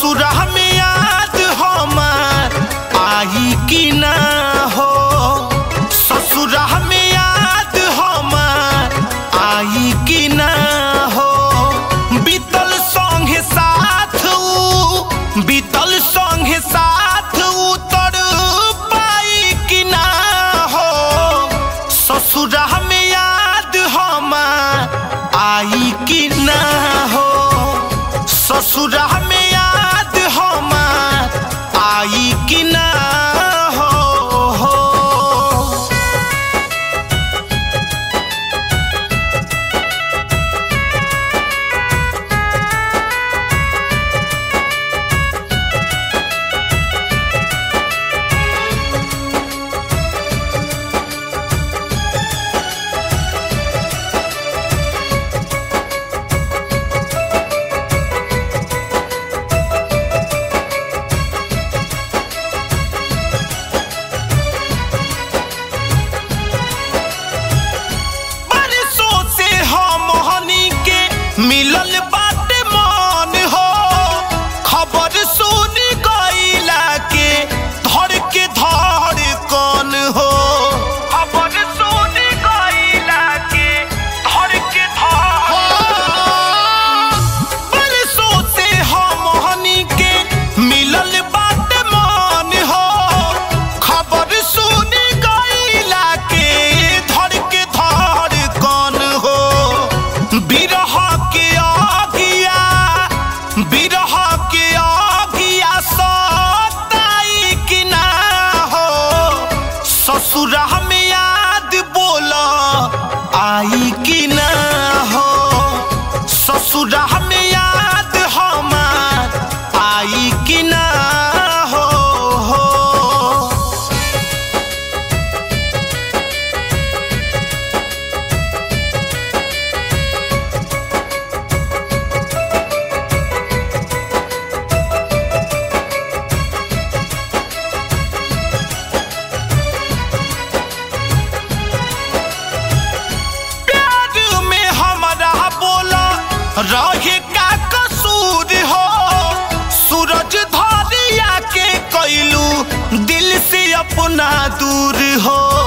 ससुरा में याद हमार आई कि ना हो ससुरा में याद हमार आई कि ना हो बीतल संगे साथ ऊ बीतल संगे साथ उतर पाई कि ना हो ससुरा में याद हमार आई कि ना हो ससुरा में याद हमार आई कि ना हो, हो। बरसों से हम हनी के मिलल बाटे मान हो खबर सुन गईला के धर के धर कौन हो खबर सुन गईला के धर के धर बरसों से हम हनी के मिलल बाटे मान हो खबर सुन गईला के धर के धर कौन हो बिरह के आगिया बिरह के आगिया सताई कि ना हो ससुरा में याद बोला आई कि ना हो ससुरा में याद हमार आई कि ना हो, हो। प्यार में हमारा बोला रहे का कसूर हो सूरज धरिया के कैलू दिल से अपना दूर हो